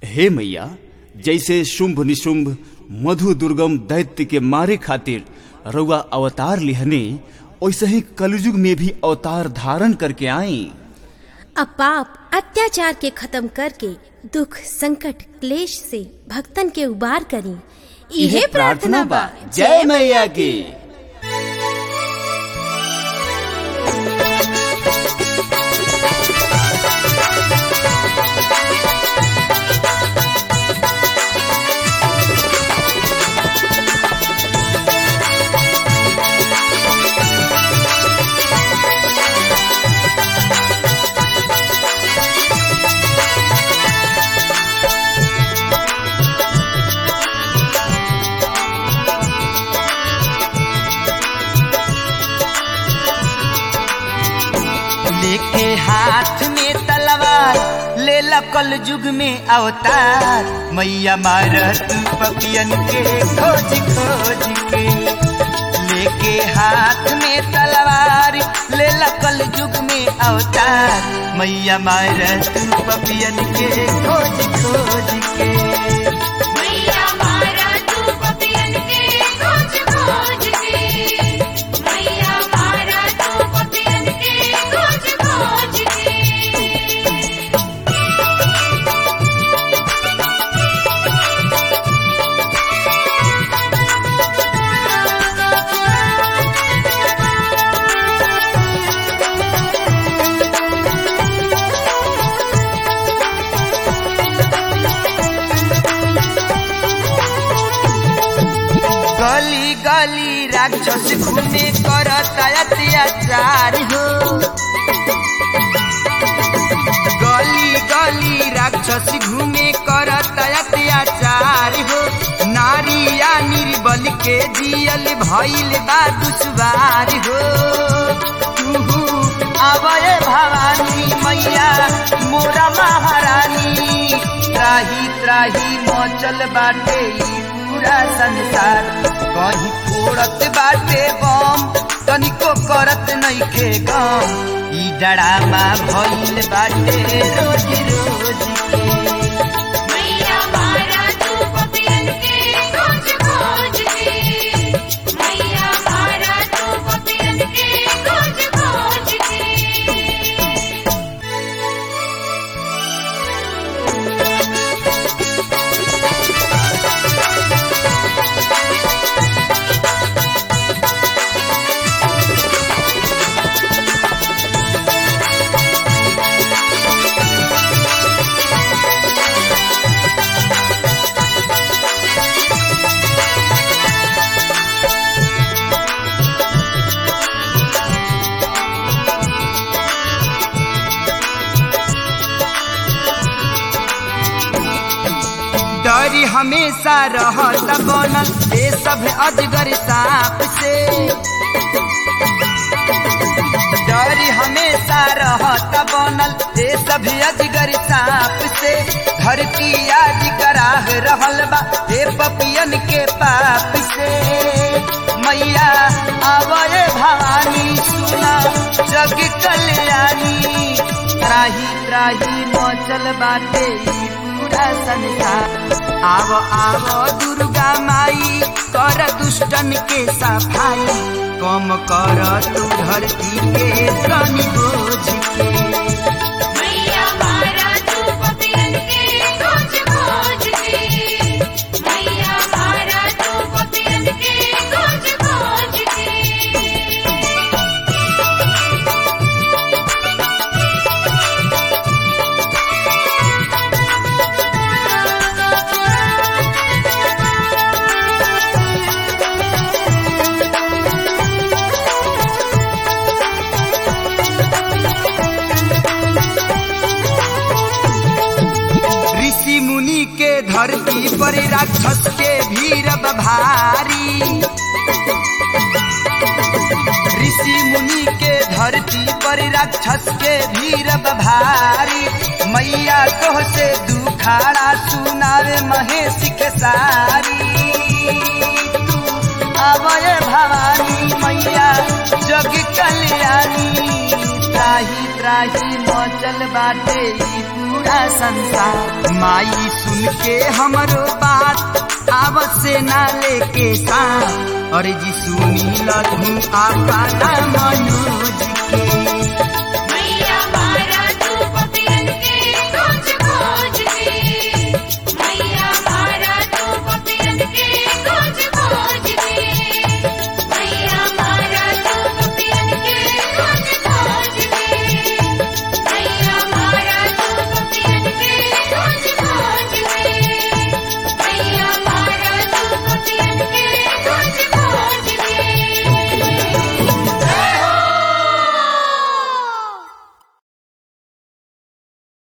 हे मैया जैसे शुंभ निशुंभ मधु दुर्गम दैत्य के मारे खातिर रउआ अवतार लिहने वैसे ही कलयुग में भी अवतार धारण करके आई अब पाप अत्याचार के खत्म करके दुख संकट क्लेश से भक्तन के उबार करी इहे प्रार्थना बा जय मैया की लेके हाथ में तलवार ले कल युग में अवतार मैया मारत पपियन के खोज खोज के लेके हाथ में तलवार ले कल युग में अवतार मैया मारत पपियन के खोज खोज के मैया मारा तू पपियन के खोज खोज के मैया मारा तू पपियन के खोज खोज के गली गली राक्षस घूमे करता अत्याचार हो गली गली राक्षस घूमे करता अत्याचार हो नारिया निर्बल के जियल भइल बा दुश्वार हो तुहु आवय भवानी मैया मोरा महारानी त्राही त्राही मचल बाटे ई पूरा संसार कहीं फोड़त बाटे बम तनिको करत नइखे गम ई डरामा भइल बाटे रोज रोज के मैया मारा तू पपियन के खोज खोज के मैया मारा तू पपियन के खोज खोज के डरी हमेशा रहत बनल ये सब अजगर सांप से डरी हमेशा रहत बनल ये सब अजगर सांप से धरती आज कराह रहल बा ये पपियन के पाप से मैया आवय भवानी सुना जग कल्याणी त्राही त्राही मचल बाटे ई पूरा संसार आव आव दुर्गा माई कर दुष्टन के सफाई कम कर तू धरती के तनी बोझ के मैया मारा तू पपियन के खोज खोज के मैया मारा तू पपियन के खोज खोज के ऋषि मुनि के धरती पर राक्षस के भीड़ भारी ऋषि मुनि के धरती पर राक्षस के भीड़ भारी मैया तोह से दुखाड़ा सुनावे महेश के सारी तू आवय भवानी मैया जग कल्याणी त्राही त्राही मचल बाटे ई पूरा संसार माई सुन के हमरो बात आवत से ना लेके साथ अरे जी सुनी लधु आपा मनोज के